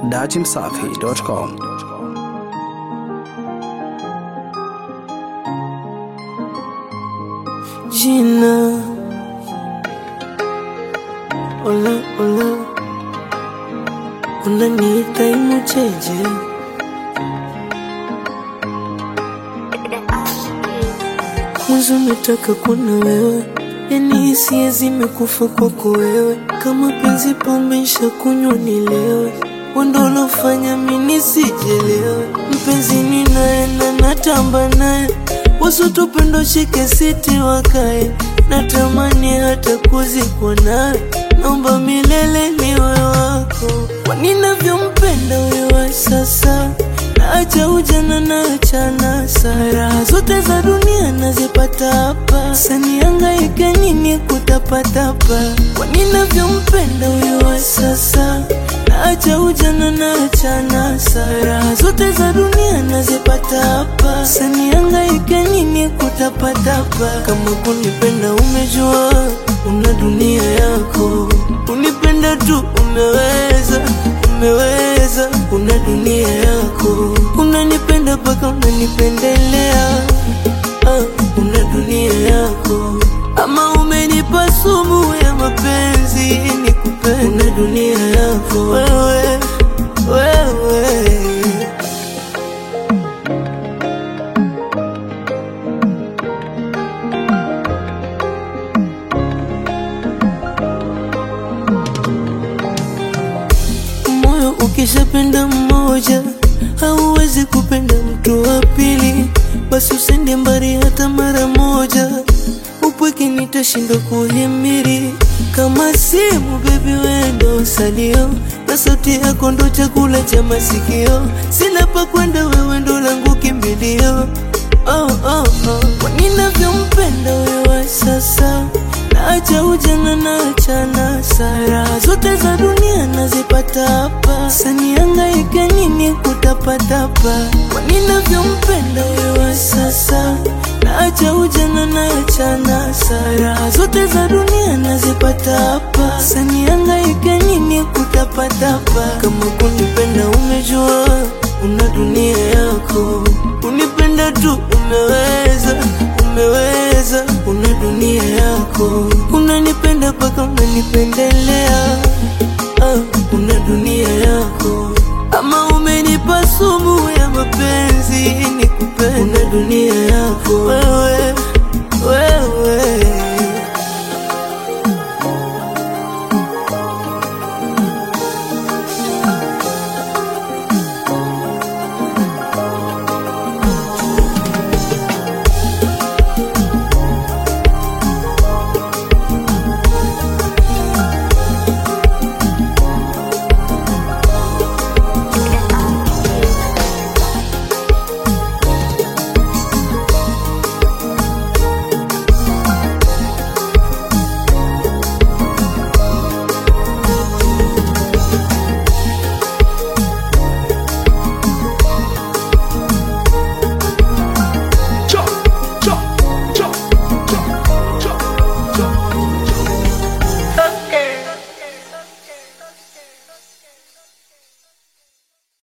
dachimsafi.com. Jina Ola ola Unaniita imucheje Mwanzo nataka kuna wewe Yani hisia zimekufa kwako wewe Kama penzi pombe nsha kunywa nilewe Wendo ulofanya mimi sijelewe Mpenzi ninaenda natamba naye Wasotupendo shike siti wakae Natamani hata kuzikwa nawe Naomba milele niwe wako Kwa ninavyompenda wewe sasa Naacha ujana naacha nasa Raha zote za dunia nazipata hapa Sanihangaike nini kutapatapa Kwa ninavyompenda wewe sasa Naacha ujana naacha nasa Raha zote za dunia nazipata hapa Sanihangaike nini kutapatapa Kama kunipenda umejua Una dunia yako Unipenda tu umeweza umeweza, una dunia yako, unanipenda mpaka unanipendelea, ah, una dunia yako, ama umenipa sumu ya mapenzi nikupende, una dunia yako wewe, wewe moyo ukishapenda mmoja hauwezi kupenda mtu wa pili, basi usende mbali hata mara moja. Upweke nitashindwa kuhimili kama simu, bebi wendo salio na sauti yako ndo chakula cha masikio. Sina pa kwenda, wewe ndo langu kimbilio. Oh, oh, oh. Kwa ninavyompenda wewe sasa Naacha ujana naacha nasa Raha zote za dunia nazipata hapa Sanihangaike nini kutapatapa Kwa ninavyompenda wewe sasa Naacha ujana naacha nasa Raha zote za dunia nazipata hapa Sanihangaike nini kutapatapa Kama kunipenda umejua Una dunia yako Unipenda tu umeweza umeweza, una dunia yako, unanipenda mpaka unanipendelea,